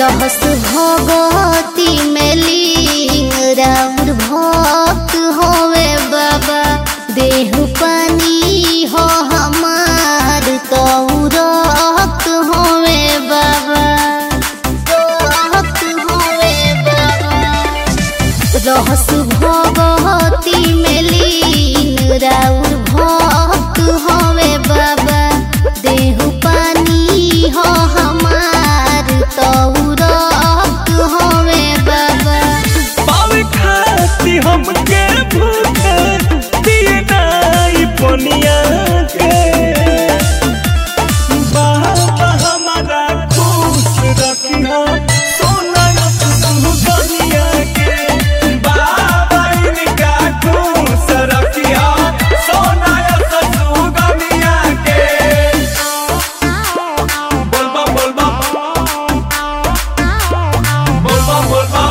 रहस भगवती में लीन राउर भक्त होवे बाबा देह पानी हो हमार तो रक्त होवे बाबा रक्त होवे बाबा रहस भगवती में लीन राउर भक्त होवे बाबा देह पानी हो हमार तो रक्त होवे बाबा पावे खाती हमके भूख दिए नाई पनिया के बाबा हमारा खुश रखिया सोना दुनिया के बाबा इनका खुश रखिया सोना दुनिया के बोलबा बोलबा बोलबा बोलबा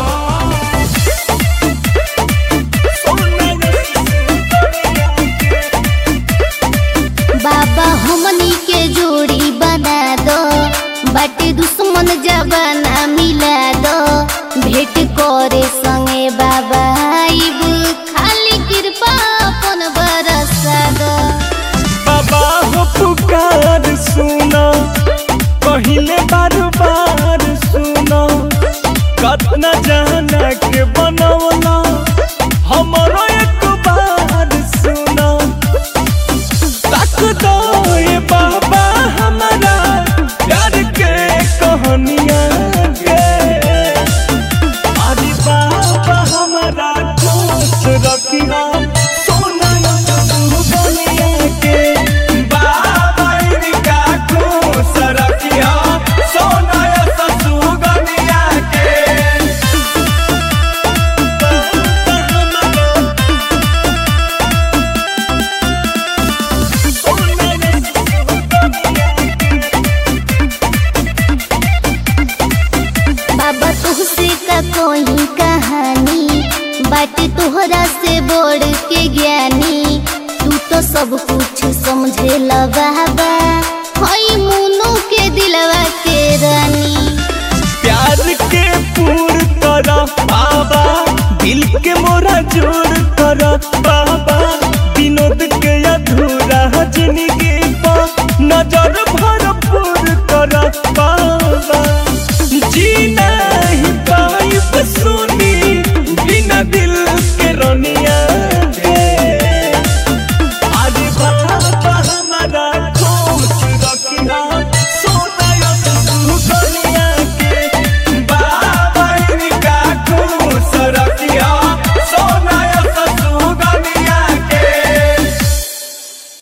बाबा हमनी के जोड़ी बना दो बाटे दुश्मन जबाना मिला दो भेंट करे संगे बाबा आइब खाली कृपा अपन बरसा दो बाबा हो पुकार सुना पहिले बार बार सुना कतना जाना के बनवला हमरो एक बार सुना तक दो ये बाबा हमारा प्यार के कहानियां के अरे बाबा हमारा खुश रखिया सोना दुनिया के बाबा इनका खुश रखिया सोना दुनिया के बाबा तुहसे का कोई कहानी बाटे तोहरा से बोड़ के ज्ञानी तू तो सब कुछ समझे बाबा हई मुनु के दिलवा के रानी प्यार के पूर कर बाबा दिल के मोरा जोड़ कर बाबा